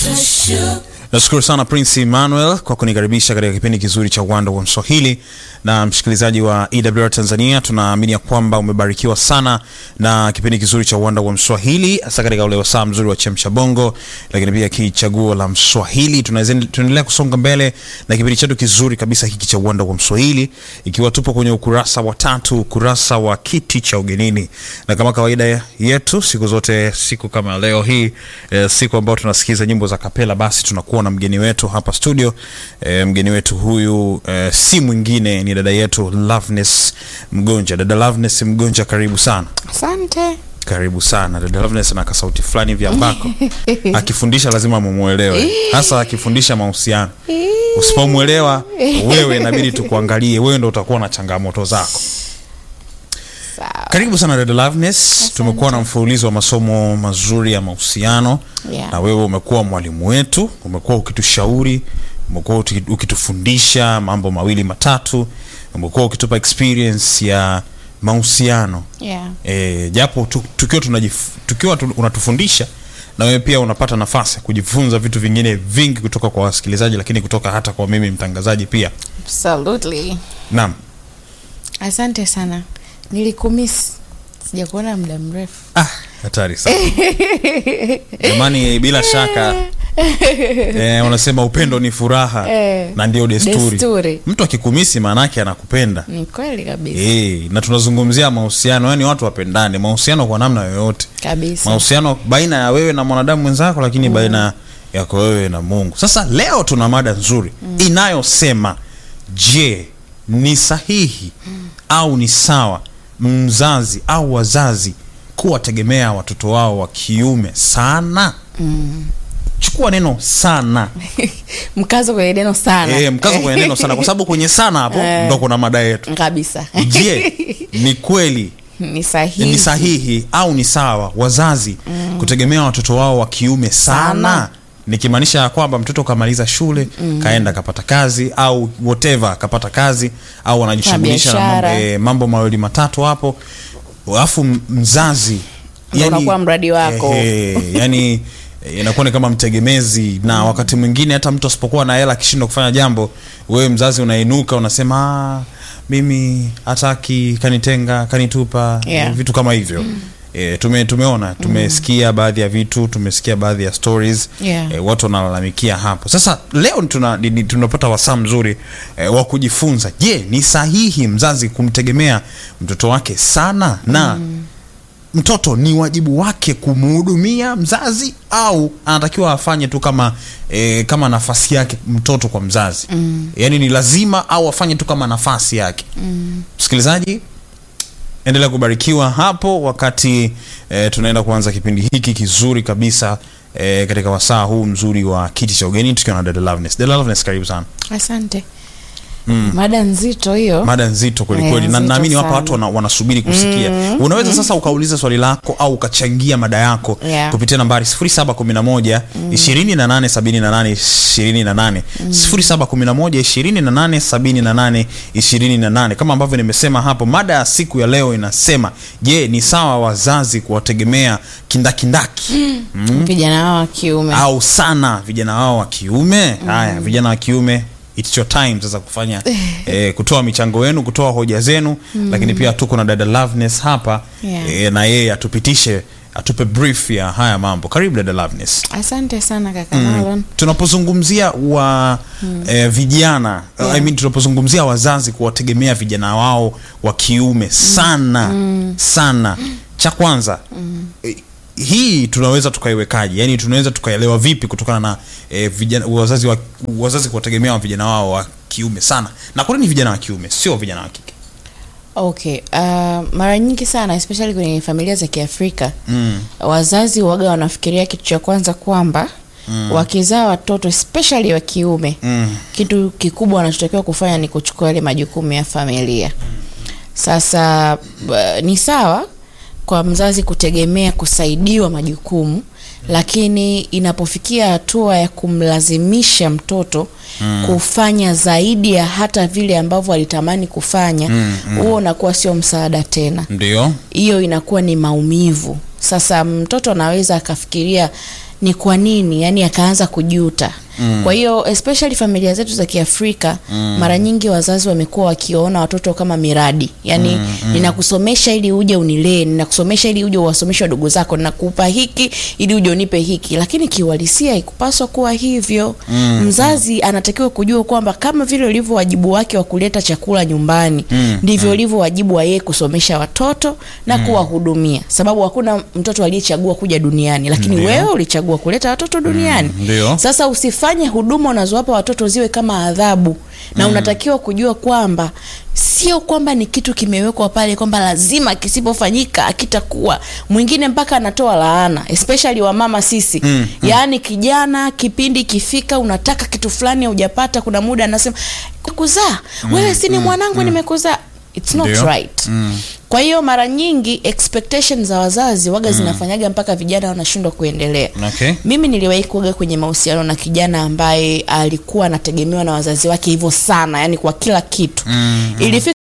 nashukuru sana prince emmanuel kwa kunikaribisha katika kipindi kizuri cha uwanda wa mswahili na msikilizaji wa ewr tanzania tunaamini ya kwamba umebarikiwa sana na kipindi kizuri cha uwanda wa mswahili hasa katika ule wasaa mzuri wa chemsha bongo lakini pia kichaguo la mswahili Tunaweza- tunaendelea kusonga mbele na kipindi chetu kizuri kabisa hiki cha uwanda wa mswahili ikiwa tupo kwenye ukurasa wa tatu ukurasa wa kiti cha ugenini na kama kawaida yetu siku zote siku kama leo hii e, siku ambayo tunasikiza nyimbo za kapela basi tunakuwa na mgeni wetu hapa studio e, mgeni wetu huyu e, si mwingine ni dada yetu Loveness Mgonja dada Loveness Mgonja karibu sana Asante. karibu sana dada Loveness ana kasauti fulani vya ambako akifundisha lazima mumuelewe hasa akifundisha mahusiano usipomwelewa wewe inabidi tukuangalie wewe ndo utakuwa na changamoto zako Sawa. karibu sana dada Loveness tumekuwa na mfululizo wa masomo mazuri ya mahusiano Yeah. na wewe umekuwa mwalimu wetu umekuwa ukitushauri umekuwa uki- ukitufundisha mambo mawili matatu umekuwa ukitupa experience ya mahusiano Yeah. e, japo tu, tukiwa, tunajif, tukiwa tu, unatufundisha na wewe pia unapata nafasi ya kujifunza vitu vingine vingi kutoka kwa wasikilizaji lakini kutoka hata kwa mimi mtangazaji pia Absolutely. naam Asante sana. Nilikumiss. Sijakuona muda mrefu. ah, hatari sana jamani bila shaka eh, wanasema upendo ni furaha Eh, na ndio desturi. desturi. mtu akikumisi maanaake anakupenda Ni kweli kabisa. e, na tunazungumzia mahusiano yani watu wapendane mahusiano kwa namna yoyote Kabisa. mahusiano baina ya wewe na mwanadamu mwenzako lakini mm. baina yako wewe na mungu sasa leo tuna mada nzuri mm. inayosema je ni sahihi mm. au ni sawa mzazi au wazazi kuwategemea watoto wao wa kiume sana mm. chukua neno sana Mkazo kwenye neno sana. e, mkazo kwenye neno sana kwa sababu kwenye sana hapo Eh. ndo kuna mada yetu Kabisa. je ni kweli Ni sahihi. ni sahihi au ni sawa wazazi mm. kutegemea watoto wao wa kiume sana, Sana. nikimaanisha ya kwamba mtoto kamaliza shule mm. kaenda kapata kazi au whatever kapata kazi au anajishughulisha na mambo, biashara. e, mambo mawili matatu hapo alafu m- mzazi Ndo unakuwa mradi wako. eh, yani eh, inakuwa ni kama mtegemezi na wakati mwingine hata mtu asipokuwa na hela akishindwa kufanya jambo wewe mzazi unainuka unasema "Ah, mimi hataki kanitenga kanitupa Yeah. eh, vitu kama hivyo E, tume, tumeona tumesikia baadhi ya vitu tumesikia baadhi ya stories Yeah. e, watu wanalalamikia hapo sasa leo tuna, ni- ni- tunapata wasaa mzuri e, wa kujifunza je ni sahihi mzazi kumtegemea mtoto wake sana na mm mtoto ni wajibu wake kumhudumia mzazi au anatakiwa afanye tu kama e, kama nafasi yake mtoto kwa mzazi mm. yaani ni lazima au afanye tu kama nafasi yake mm. msikilizaji endelea kubarikiwa hapo wakati e, tunaenda kuanza kipindi hiki kizuri kabisa e, katika wasaa huu mzuri wa kiti cha ugeni tukiwa na dada Loveness. Dada Loveness, karibu sana Asante. Mada nzito hiyo. mada nzito kwelikweli Eh, na nzito naamini hapa sana. watu wana, wanasubiri kusikia unaweza sasa ukauliza swali lako au ukachangia mada yako Yeah. kupitia nambari 0711 2878 28 0711 2878 28 kama ambavyo nimesema hapo mada ya siku ya leo inasema je ni sawa wazazi kuwategemea kindakindaki Vijana wao wa kiume. au sana vijana wao wa kiume haya vijana wa kiume it's your time sasa kufanya eh, kutoa michango yenu kutoa hoja zenu lakini pia tuko na dada Loveness hapa Yeah. eh, na yeye atupitishe atupe brief ya haya mambo karibu dada Loveness Asante sana kaka Marlon. tunapozungumzia wa eh, vijana I mean, tunapozungumzia wazazi kuwategemea vijana wao wa kiume sana sana cha kwanza eh, hii tunaweza tukaiwekaje yani tunaweza tukaelewa vipi kutokana na eh, vijana wazazi wa, wazazi kuwategemea vijana wao wa kiume sana na kwa nini vijana wa kiume sio vijana wa kike Okay, uh, mara nyingi sana especially kwenye familia za Kiafrika mm. wazazi waga wanafikiria kitu cha kwanza kwamba mm. wakizaa watoto especially wa kiume Mm. kitu kikubwa wanachotakiwa kufanya ni kuchukua yale majukumu ya familia. Sasa uh, ni sawa kwa mzazi kutegemea kusaidiwa majukumu lakini inapofikia hatua ya kumlazimisha mtoto mm. kufanya zaidi ya hata vile ambavyo alitamani kufanya huo mm, unakuwa sio msaada tena ndio hiyo inakuwa ni maumivu sasa mtoto anaweza akafikiria ni kwa nini yani akaanza kujuta mm. kwa hiyo especially familia zetu za kiafrika mm. mara nyingi wazazi wamekuwa wakiona watoto kama miradi yani mm, mm. ninakusomesha ili uje unilee ninakusomesha ili uje uwasomeshe wadogo zako ninakupa hiki ili uje unipe hiki lakini kiuhalisia ikupaswa kuwa hivyo mm, mzazi anatakiwa kujua kwamba kama vile ulivyo wajibu wake wa kuleta chakula nyumbani Mm, ndivyo ulivyo wajibu wa yeye kusomesha watoto na kuwahudumia sababu hakuna mtoto aliyechagua kuja duniani lakini Ndio. wewe ulichagua kuleta watoto duniani Mm, ndio. sasa usifanye huduma unazowapa watoto ziwe kama adhabu na unatakiwa kujua kwamba sio kwamba ni kitu kimewekwa pale kwamba lazima kisipofanyika akitakuwa mwingine mpaka anatoa laana especially wamama sisi Mm, yaani kijana kipindi kifika unataka kitu fulani hujapata kuna muda anasema kuzaa wewe si ni mwanangu nimekuzaa it's not Ndio. right Mm. kwa hiyo mara nyingi expectations za wazazi waga zinafanyaga mpaka vijana wanashindwa kuendelea Okay. mimi niliwahi kuoga kwenye mahusiano na kijana ambaye alikuwa anategemewa na wazazi wake hivyo sana yani kwa kila kitu Mm, ilifika